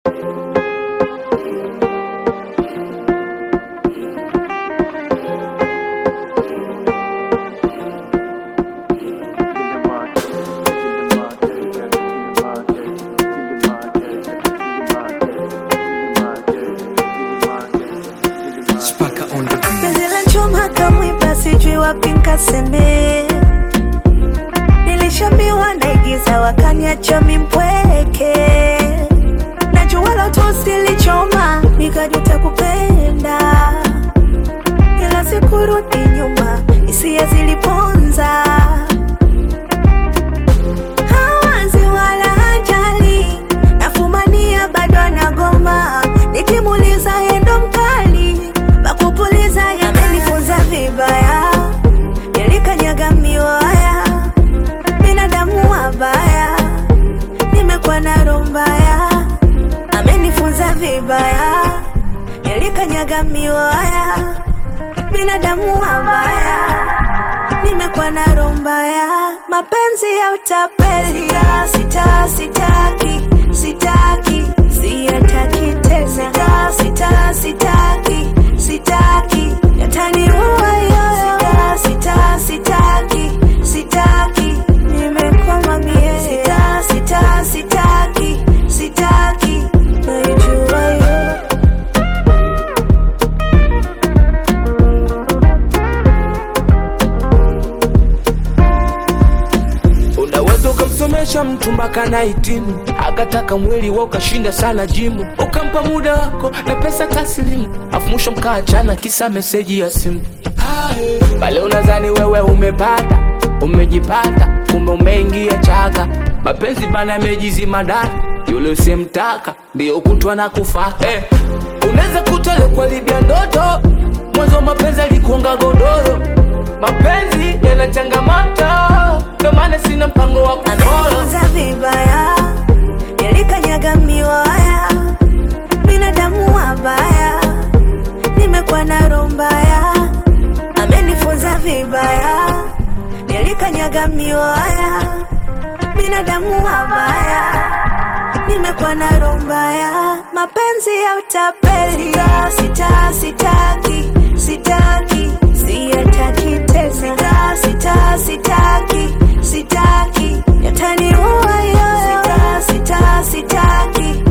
Spaka on the beat. Penzi la chuma kamwiba, sijui wapi nkaseme. Nilishambiwa naigiza, wakaniacha mimpweke. Najua la tosi lichoma, nikajuta kupenda, ila sikurudi nyuma, hisia ziliponza. Hawazi wala hajali, nafumania bado anagoma, nikimuuliza yendo mkali, pakupuliza yamenifunza vibaya, yalikanyaga miwaya, binadamu wabaya, nimekuwa na roho mbaya, amenifunza vibaya, yalikanyaga miwaya, binadamu wabaya nimekuwa na roho mbaya, mapenzi ya utapeli, sita sitaki, sitaki, siyataki tena, sita sita sitaki, sitaki, yataniua yoyo, sita sita sitaki, sitaki, nimekwama mie, sita sita sitaki, sitaki, naijua yo Unaweza ukamsomesha mtu mpaka na hitimu, akataka mwili wa ukashinda sana jimu, ukampa muda wako na pesa taslimu, afu mwisho mkaachana kisa meseji ya simu. Pale unadhani wewe umepata, umejipata, kumbe umeingia chaka. Mapenzi bana yamejizima ndani, yule usimtaka ndio kutwa na kufa. Eh, unaweza kutole kwa libya ndoto, mwanzo mapenzi alikuonga godoro. Mapenzi yana changamoto, ndo maana sina mpango wa kufolo. amenifunza vibaya, yalikanyaga miwaya, binadamu wabaya, nimekuwa na roho mbaya, amenifunza vibaya, yalikanyaga miwaya, binadamu wabaya, nimekuwa na roho mbaya, mapenzi ya utapeli, sita sitaki, sitaki, siyataki tena, sita sita sitaki, sitaki, yataniua yoyo, sita sita sitaki,